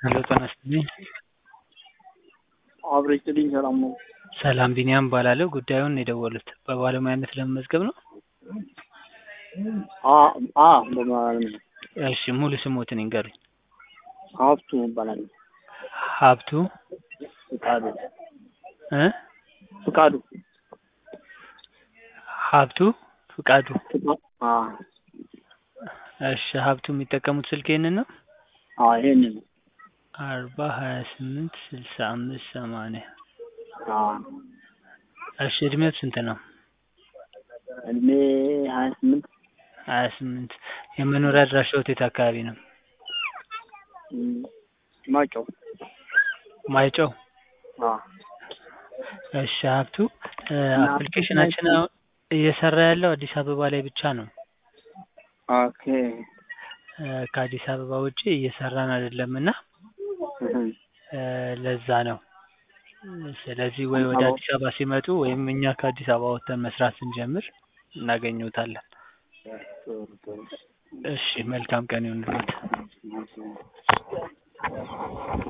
ሄሎ ጤና ይስጥልኝ። አብረሽ ጥልኝ ሰላም ነው? ሰላም ቢኒያም እባላለሁ። ጉዳዩን የደወሉት በባለሙያነት ለመመዝገብ ነው? አ አ በማለት ነው። እሺ ሙሉ ስሞትን ይንገሩኝ? ሀብቱ እባላለሁ። ሀብቱ ፍቃዱ እ ፍቃዱ ሀብቱ ፍቃዱ። ፍቃ- አ እሺ ሀብቱ የሚጠቀሙት ስልክ ይሄንን ነው? አ ይሄንን ነው። አርባ ሀያ ስምንት ስልሳ አምስት ሰማንያ አ እሺ እድሜው ስንት ነው? እድሜ ሀያ ስምንት ሀያ ስምንት የመኖሪያ አድራሻዎት የት አካባቢ ነው? እም፣ ማይጨው ማይጨው አ እሺ ሀብቱ እ አፕሊኬሽናችን አሁን እየሰራ ያለው አዲስ አበባ ላይ ብቻ ነው። ኦኬ እ ከአዲስ አበባ ውጪ እየሰራን አይደለም እና እህ፣ እ ለዛ ነው። ስለዚህ ወይ ወደ አዲስ አበባ ሲመጡ ወይም እኛ ከአዲስ አበባ ወጥተን መስራት ስንጀምር እናገኘዎታለን። ጥሩ ጥሩ እሺ መልካም ቀን ይሁንልዎት።